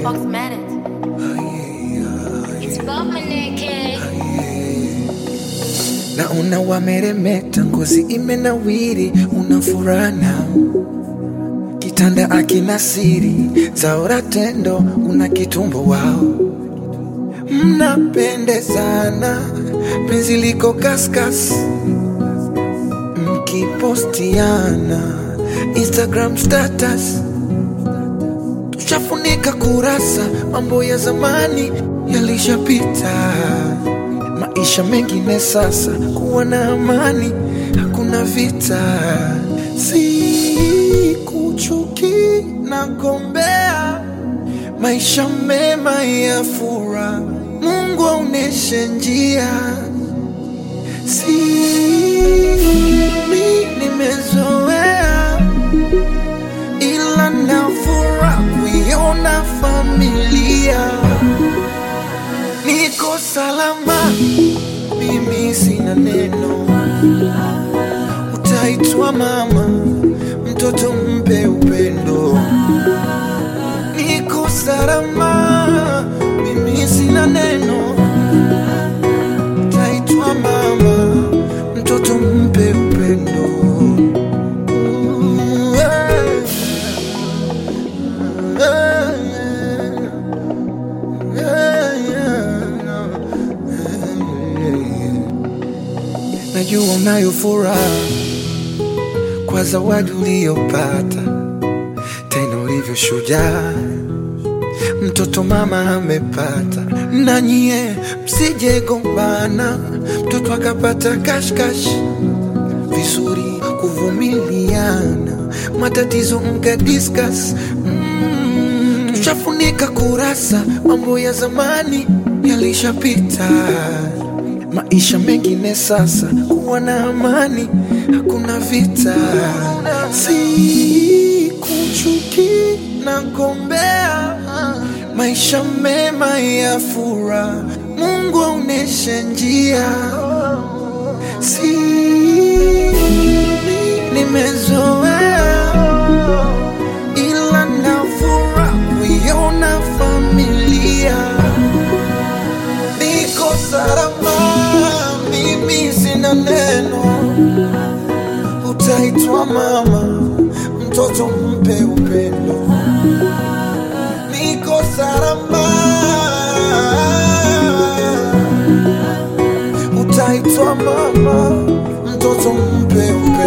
Foxmatic. It's Bomaneke. naona wameremeta, ngozi imenawiri, una furana kitanda akina siri zaora tendo, una kitumbo wao, mnapendezana, penzi liko kaskas, mkipostiana Instagram status tushafunika kurasa, mambo ya zamani yalishapita, maisha mengine sasa, kuwa na amani, hakuna vita, si kuchuki na gombea, maisha mema ya fura, Mungu aoneshe njia, si mi nimezoea ila nafura kuiona familia niko salama, mimi sina neno, utaitwa mama, mtoto mpe upendo. Niko salama, mimi sina neno, utaitwa mama, mtoto mpe upendo. Ooh, yeah. Najua unayo furaha kwa zawadi uliyopata, tena ulivyo shujaa, mtoto mama amepata. Na nyie msije gombana, mtoto akapata kashkash, vizuri kuvumiliana, matatizo mka discuss mm, tushafunika kurasa, mambo ya zamani yalishapita, maisha mengine sasa, kuwa na amani, hakuna vita, si kuchuki na gombea, maisha mema ya fura, Mungu aoneshe njia, si nimezoea ila nafura kuiona familia niko salama, mimi sina neno, utaitwa mama, mtoto mpe upendo. Niko salama, utaitwa mama, mtoto mpe upendo.